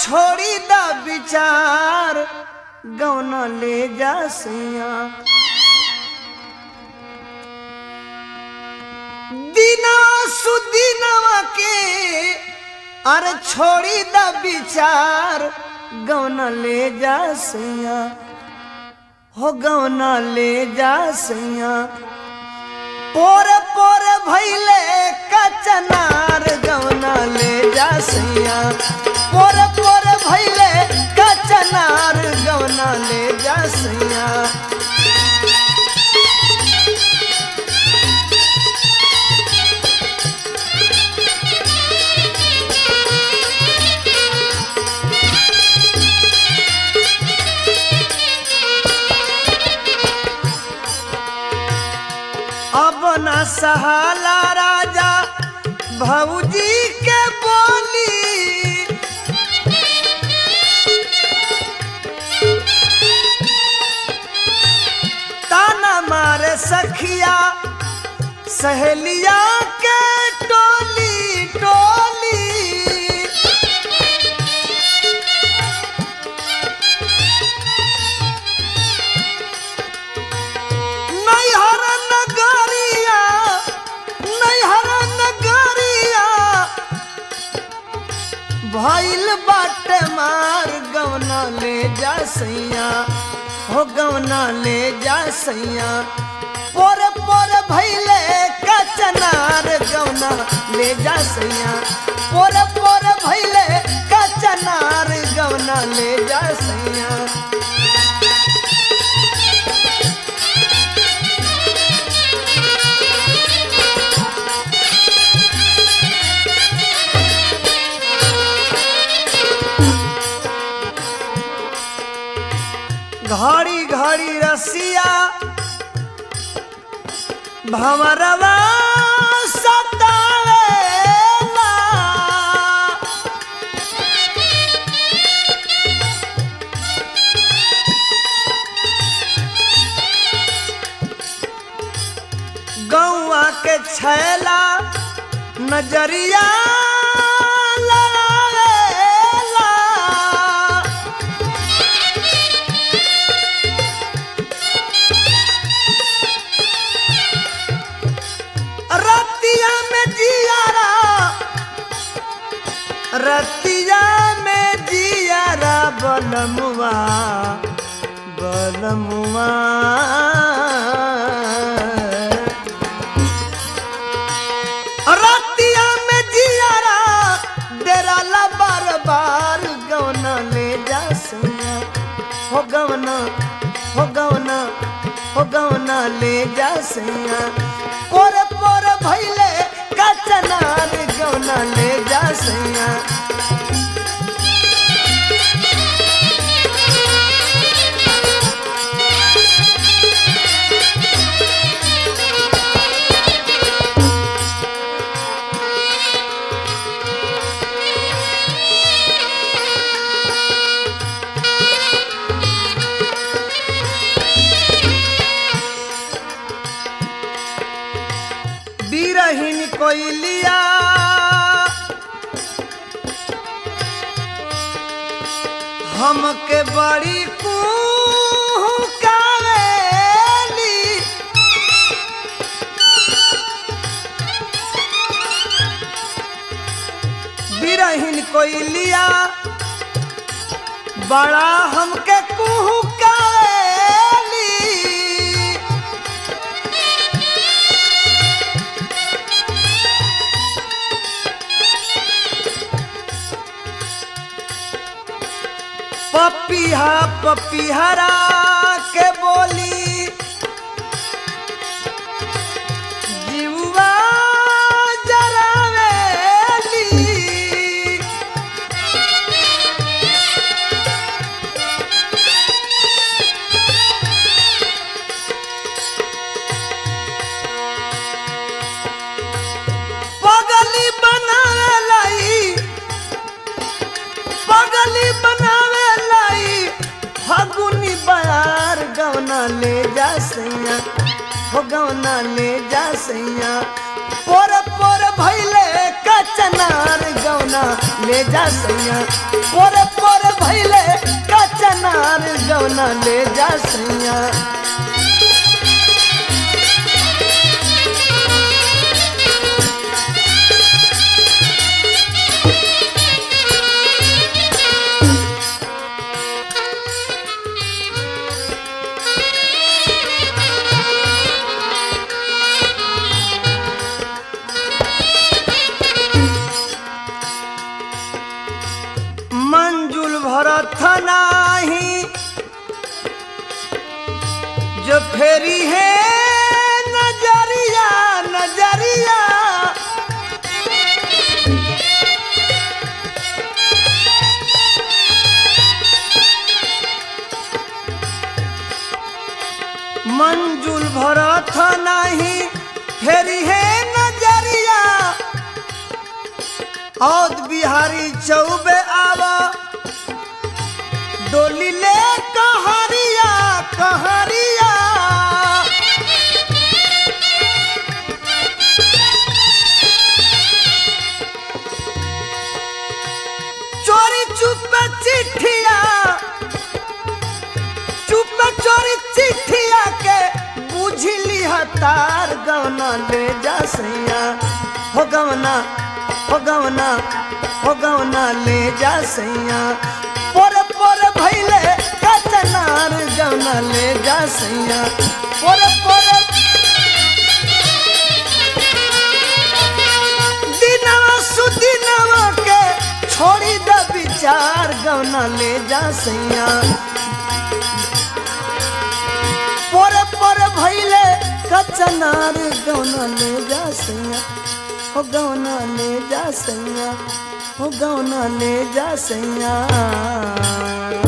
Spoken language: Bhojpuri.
छोड़ी द विचार गौना ले जा सैया दिना सुदिनवा के अरे छोड़ी द विचार गौना ले जा सैया हो गौना ले जा सैया पोर पोर भैले कचनार गौना ले जा सैया पोर पोर भैले कचनार गौना ले जा सैया अब न सहाला राजा भौजी के बोली ताना मारे सखिया सहेलिया के टोली टोली नैहर नगरिया नैहर नगरिया भइल बाटे मार गवना ले जा सैया हो गवना ले जा सैया पोर पोर भइले कचनार गवना ले जा सैया पोर पोर भइले कचनार गवना ले जा सैया घड़ी घड़ी रसिया भमरवा सतावेला गौआ के छैला नजरिया लड़ावेला रतिया में जियारा रतिया में जियारा बलमुआ बलमुआ रतिया में जियारा डेरा ला बार बार गवना ले जा सैया हो गवना हो गवना हो गवना ले जा सैया पोर पोर भैले कचनार गवना ले जा सैया बीरहीन कोइलिया हमके बड़ी कुहकावेली बीरहीन कोइलिया बड़ा हमके कुहकावेली पपिहा पपिहरा के बोली जीवा जरावेली पगली बनावेलाई पगली बनावे लाई फगुनी बयार गवना ले जा सैया हो गवना ले जा सैया पोर पोर भैले कच कचनार गौना ले जा सैया पोरे पोरे भैले कचनार गौना ले जा सैया मंजुल भरत नाही जो फेरी है नजरिया नजरिया मंजुल भरत नाही फेरी है नजरिया औद बिहारी चौबे आवा डोली ले कहरिया कहरिया चोरी चुप चिट्ठिया चुप चोरी चिट्ठिया के बुझली हतार गवना ले जा सैया हो गवना हो गवना हो गवना ले जा सैया पोर पोर भैले कचनार गवना ले जा सैया पोर पोर दिनवा सुदिनवा के छोड़ी द विचार गवना ले जा सैया पोर पोर भैले कचनार गवना ले जा सैया हो गवना ले जा सैया हो गवना ले जा सैया